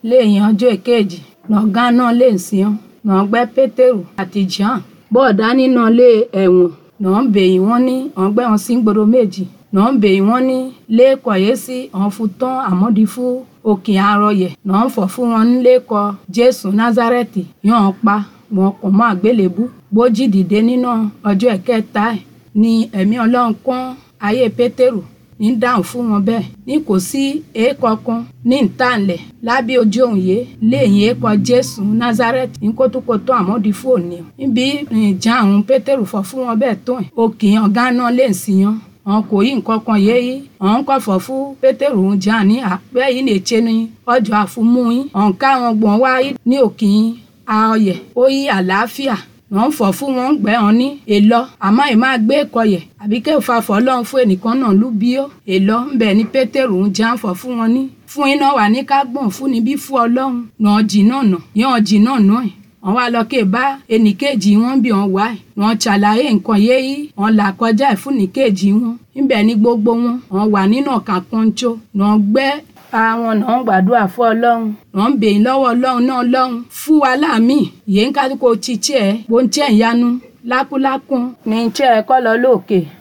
lẹ́yìn ọjọ́ èkejì nọ̀gá náà lè sìn nọ̀gbẹ́ pétérù àti john bọ́ọ̀dá nínú ilé ẹ̀wọ̀n náà ń bèyí wọ́n ní ọ̀gbẹ́ wọn sí gbòòrò méjì náà ń bèyí wọ́n ní lẹ́ẹ̀kọ́ yé sí ọ̀n fún tán àmọ́dí fún òkè arọyẹ̀ náà ń fọ̀ fún wọn lẹ́ẹ̀kọ́ jésù názárẹ́tì yàn pa wọn kò mọ́ àgbélébú gbójì dìde nínú ọjọ́ ẹ̀kẹta ẹ̀ ní ẹ̀mí ọlọ́run kún ayé pétérù ní dáhùn fún wọn bẹ́ẹ̀ ní kò sí èèkọ̀ kan ní ìtànlẹ̀ lábẹ́ ojú òun yé lẹ́yìn èèkọ̀ jésù nazareth ní kótókótó àmọ́dí fún òní níbi ìjà àwọn pétérù fọ̀ fún wọn bẹ́ẹ̀ tó ẹ̀ òkè ọ̀gá náà lè sìn yan àwọn kò yí nǹkan kan yé yí àwọn kò fọ̀ fún pétérù ń jà ní àpẹ́ yìí lè ṣe ní ọjọ́ àfumú yín àwọn káwọn gbọ̀n wá ní òkè ayọ̀yẹ̀ ó yí àlàáfíà wọ́n fọ̀ fún wọn gbẹ́ wọn ní èlọ àmọ́ ì máa gbé kọyẹ̀ àbí kẹ́ ò fa fọ́ lọ́hún fún ẹnìkan náà lú bí ó èlọ ń bẹ̀ ní pétérù ń já ń fọ̀ fún wọn ní fún iná wà ní ká gbọ̀n fún níbí fún ọlọ́run náà jì náà nà yán jì náà nà ẹ̀ wọ́n wá lọ ké bá ẹnìkejì wọn bí wọn wá ẹ̀ wọ́n ṣàlàyé nǹkan yé yí wọ́n là kọjá ẹ̀ fún nìkejì wọn níbẹ̀ ní gbogbo wọn wọ́n wà nínú ọ̀kà pọ́njọ náà gbẹ́ àwọn náà ń gbàdúrà fún ọlọ́run náà ń bèyìn lọ́wọ́ ọlọ́run náà lọ́run fún wa láàmì yìí ń kálukó títí ẹ̀ bó ń tẹ̀ ìyanu lákúlákún ní iṣẹ́ ẹ̀ kọ́ lọ lóòkè